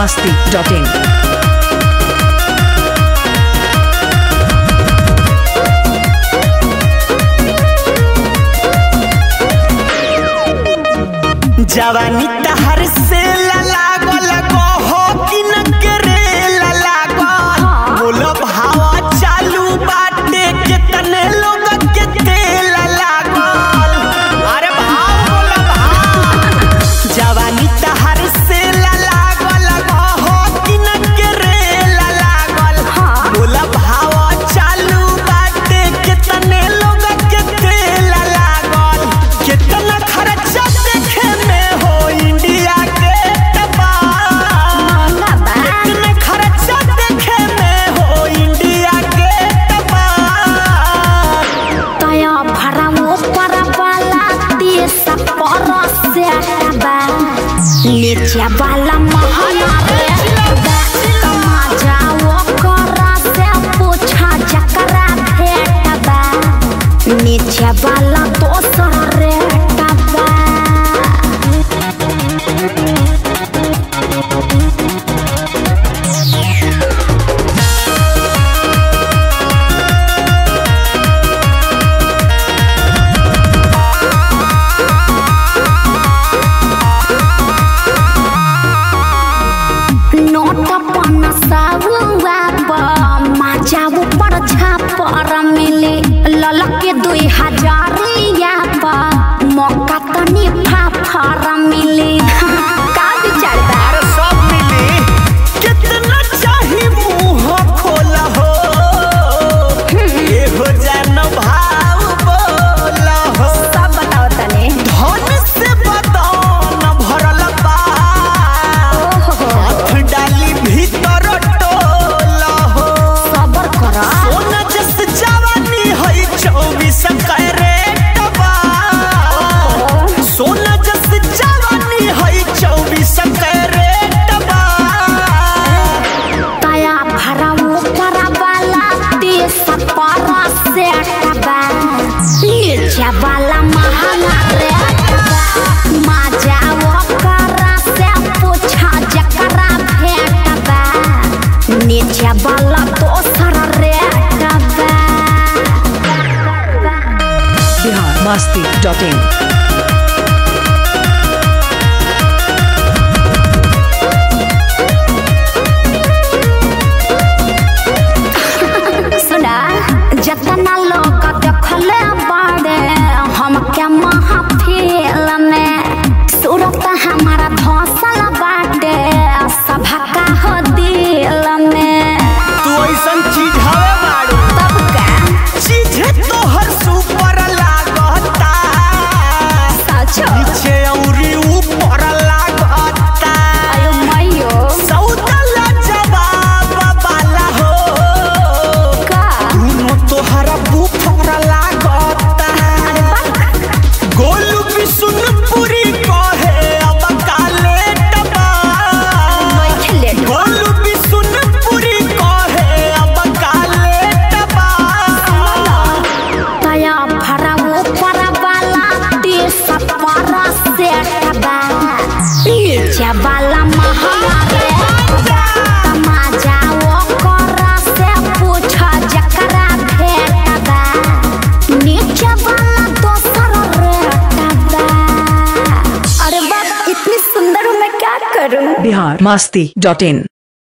masti.in. जवानी तहर से लागल कहो कि न करे लागल बोलो भावा चालू बाटे कितने लोग के तेल लागल अरे भाव बोलो भाव जवानी तहर से लागल कहो कि न करे लागल बोलो भावा चालू बाटे कितने लोग के तेल लागल कितना खर्चा देखे में हो इंडिया के टपाल कितना खर्चा देखे में हो इंडिया के टपाल तया भरमो परवाला देश परसे बा नीचे वाला महला रे बा कमा जाओ करा से पूछा जकरा भेट बा नीचे वाला दोसर रे बा नोट पन्ना साहुआ माजा ऊपर छापर मिले ललके दुई हजारिया पर मौका तनी फाफर मिले का विचार बा अरे सब मिली कितना चाही मुंह खोला हो ये हो जान भाव बोला हो सब बताओ तने धन से बदन भरल बा हाथ डाली भीतर टोला हो सबर कर सोना जस जवानी है चौबीस कैरेट बा सोना जस जवानी है चौबीस कैरेट बा तया भरा ऊपर वाला देश पर से बा नीचे वाला महंगा रे बा माजा ओकरा से पूछा जकरा भेट बा नीचे वाला दोसर रे बा Bihar masti.in. सुना जतना लोग देखले बाड़े हमके महफिल में सूरत हमारा धसल बाटे सभा का हो दिल में तू ऐसन चीज हवे बाड़ू तब का चीजे तोहर सुपर लागता सचो नीचे औरी ऊपर लागता आयो मयो सौदला जवाब वाला हो का दोनों तोहरा बुफर लागता गोलू बिशुनपुरी कहे अब काले टबा खेले गोलू बिशुनपुरी कहे अब काले टबा तया भरा ऊपर वाला देश पर से बा नीचे वाला महारे तमाजा ओकरा से पूछ जकरा भेट बा नीचे वाला दोसर रेट बा अरे बाप इतनी सुंदर हूँ मैं क्या करूँ Bihar masti.in.